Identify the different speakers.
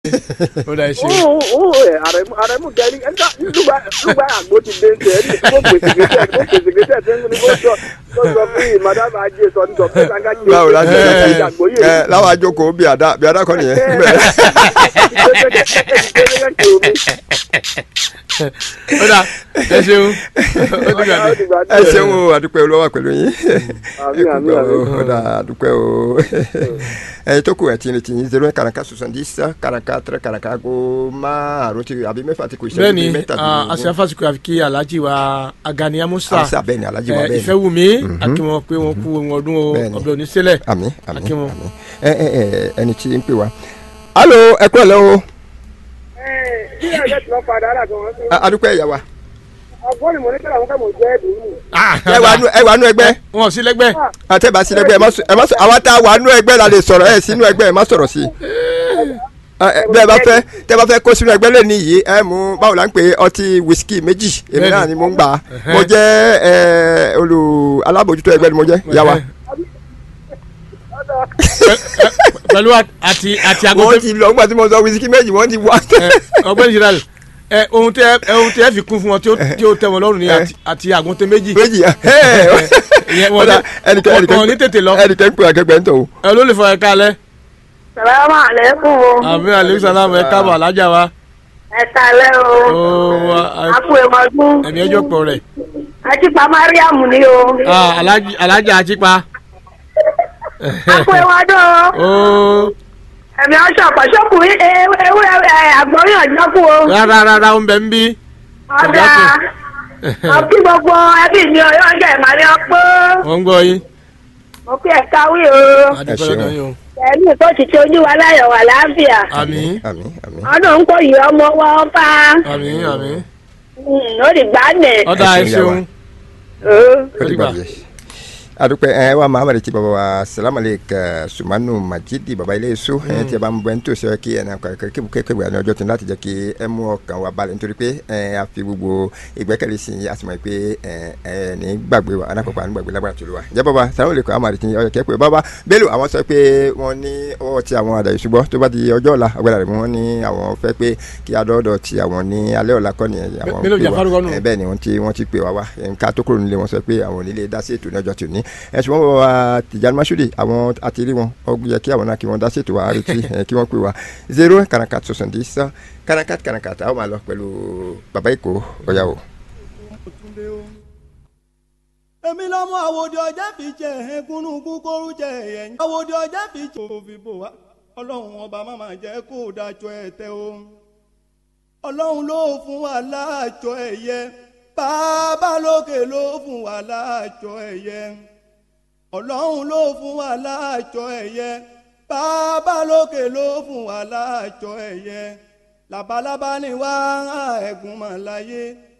Speaker 1: ó dà ẹ ṣe
Speaker 2: ó ó ẹ àrẹ̀mú àrẹ̀mú gẹ̀ẹ́rì ẹ̀ka lùgbà lùgbà àgbo ti dé ṣe ẹni kó pèsè gbèsè kó pèsè gbèsè ṣe ń ní kó sọ kó sọ fún yìí madame ajé sọ ní sọ fún ìlànà jẹ
Speaker 3: báwo la ṣe
Speaker 1: ẹ,
Speaker 3: ṣe
Speaker 2: ìjà àgbo yìí
Speaker 3: ẹ láwọn àjòkò bí àdá bí àdá kọ́ nìyẹn.
Speaker 1: ó dà ẹ ṣeun ó dìgbà mi.
Speaker 3: ẹ ṣeun o àdúpẹ́ olówó pẹ̀lú yín
Speaker 2: Àmín,
Speaker 3: ẹ kú
Speaker 2: àmín,
Speaker 3: gbọ́ o
Speaker 2: àmín.
Speaker 3: ó dà àdúpẹ́ o ẹyin tó kù ẹ̀ tí ní tí yín zero one karaka soixante-dix karaka tẹrẹ karaka ko márùn ti àbí mẹ́fà ti kù ìṣẹ́jú
Speaker 1: bẹ́ẹ̀ni
Speaker 3: bíi mẹ́tàdínlógún.
Speaker 1: àṣà fásitì àfi kí alhaji wa Agani Amusa
Speaker 3: àṣà bẹ́ẹ̀ ni alájí wa
Speaker 1: ẹ,
Speaker 3: bẹ́ẹ̀ ni
Speaker 1: Ìfẹ́wùmí akínwọn pé wọn kú ohun ọdún o
Speaker 3: Bẹ́ẹ̀ni.
Speaker 1: ọbẹ̀ òní sílẹ̀
Speaker 3: àmín àmín
Speaker 1: Akínwó.
Speaker 3: àmín ẹ ẹ ẹ ẹni tí ń pè wá. alo ẹ kú ẹ lẹ́ o
Speaker 2: bí ẹ̀jẹ̀ tí wọ́n padà rà gan-an sí
Speaker 3: A- adúpẹ́ ìyá wa
Speaker 2: ọgbọ́n ni mo ní kí àwọn kẹ́mọ̀ jẹ́ ẹ̀dùn nù.
Speaker 3: ẹ wà nú ẹ wà nú ẹgbẹ́
Speaker 1: wọn ò sí lẹ́gbẹ́
Speaker 3: àtẹ̀bá sí ẹgbẹ́ ẹ má sọ ẹ má sọ àwa tá a wà nú ẹgbẹ́ la lè sọ̀rọ̀ ẹ sínú ẹgbẹ́ ẹ má sọ̀rọ̀ sí i. Ẹ, ẹ, bẹ́ẹ̀ bá fẹ́ tẹ́ bá fẹ́ kó sínú ẹgbẹ́ lè níyì ẹ mú báwo la ń pè é, ọtí wíṣíkì méjì èmi náà ni mo ń gbà á mo jẹ́ ẹ olù alábòjútó ẹgbẹ́ ni mo jẹ́ ìyá wa.
Speaker 1: pẹ̀lú àti àti
Speaker 3: wọ́n
Speaker 1: agogo
Speaker 3: ti lọ nígbà tí mo sọ wíṣíkì méjì wọ́n ti wá.
Speaker 1: ọgbẹ́ni general ẹ ohun tẹ ẹ ohun tẹ fi kún fún wọn tí ó tí ó tẹ́ wọn lọ́rùn ni àti àti àgùntàn méjì
Speaker 3: méjì
Speaker 1: ìyẹn wọn
Speaker 3: ọ̀dà
Speaker 1: ní wọn ò ní tètè lọ
Speaker 3: ẹnìkan ń pè akẹgbẹ́ ń tọ̀ o.
Speaker 1: ẹ ló lè fọ ẹ̀ka alẹ́
Speaker 4: Salamu alaikum o.
Speaker 1: àmì aleykum salaam ẹ káàbọ̀ alájà wa
Speaker 4: Ẹ kalẹ́ o.
Speaker 1: ó
Speaker 4: A kú ewu ọdún.
Speaker 1: ẹ̀mí ẹjọ́ pọ̀ rẹ̀
Speaker 4: Ajípa Mariam ni o.
Speaker 1: Ah, alájí- alájà àjípa
Speaker 4: A kú ewu ọdún o.
Speaker 1: ó
Speaker 4: Ẹ̀mí ọ̀ṣọ́ àpọ̀ṣọ́kù ewúrẹ́ àgbọ̀nrín ọ̀jọ́kù o.
Speaker 1: rárá rárá ó ń bẹ ń bí
Speaker 4: Ọ̀dà. Ọ̀kí gbogbo ẹbí mi ọ̀yọ́ ọ̀jọ̀ ìmàlẹ́ ọ̀pọ̀.
Speaker 1: wọ́n ń gbọ́ yín
Speaker 4: Mo fi ẹ̀ka wí o.
Speaker 1: adúpẹ́
Speaker 3: ṣeun.
Speaker 1: lọ́dọ̀ yín o
Speaker 4: Pẹ̀lú tó ti ṣe ojú wa láyọ̀ wà láàfíà.
Speaker 1: àmín
Speaker 3: àmín àmín.
Speaker 4: Ọdún ń kó yìí ọmọ wọn bá.
Speaker 1: àmín àmín
Speaker 4: Ó di gbà nẹ̀.
Speaker 1: ọ̀dà
Speaker 3: Ẹ
Speaker 1: ẹ
Speaker 3: ṣeun,
Speaker 1: ṣeun
Speaker 3: ó ti gbàgbé. adúpẹ́ ẹ wa mahamadu ti baba wa salamalek sumanu majidi baba ilé so ẹ tí a bá ń bẹ ní tòsí ẹ kí ẹ náà kẹ kí kékeré wà ní ọjọ́ tó ní láti jẹ́ kí ẹ mú ọkàn wa balẹ̀ nítorí pé ẹ a fi gbogbo ìgbẹ́kẹ̀lé sí i a sì mọ̀ pé ẹ ẹ ní gbàgbé wa anákọ̀ọ́kọ́ àní gbàgbé lágbára tó lù wa jẹ́ baba salamalek amadu ti ọjọ́ kẹ́ pé baba bello àwọn sọ pé wọ́n ní ọwọ́ ti àwọn àdàyè ṣùgbọ́n tó bá di ọjọ́ ọ̀la ọgbẹ́dà rẹ̀ wọ́n ní àwọn fẹ́ pé kí adọ́dọ̀ ti àwọn ní alẹ́ ọ̀la kọ́ nìyẹn àwọn
Speaker 1: Bello
Speaker 3: pè wá.
Speaker 1: Jafaru kọ́ nù.
Speaker 3: Ẹ, bẹ́ẹ̀ ni wọ́n ti wọ́n ti pè wá wá nǹka tó kúrò nílé wọn sọ pé àwọn onílé dá sí ètò ní ọjọ́ tòní ẹ ṣùgbọ́n bàbá wa Tijani Masudi àwọn àti rí wọn ó yẹ kí àwọn náà kí wọ́n dá sí ètò wa àrètí ẹ, kí wọ́n pè wá zero kanakat soixante-dix kanakat kanakat àwọn máa lọ pẹ̀lú bàbá èkó ọ̀yà o.
Speaker 5: èmi lọ́mọ àwòdì ọjà fi jẹ ẹ̀ẹ́gúnnugún kóru jẹ ẹ̀yìn àwòdì ọjà fi jẹ òfin bò wá ọlọ́run ọba máma jẹ́ kó dájọ́ ẹ̀ tẹ́ o ọlọ́run ló fún wa láàjọ ẹ̀yẹ bàbá lókè ló fún wa láàjọ ẹ̀yẹ ọlọ́run ló fún wa láàjọ ẹ̀yẹ bàbá lókè ló fún wa láàjọ ẹ̀yẹ labalábá ni wá ẹ̀gún mọ̀ láyé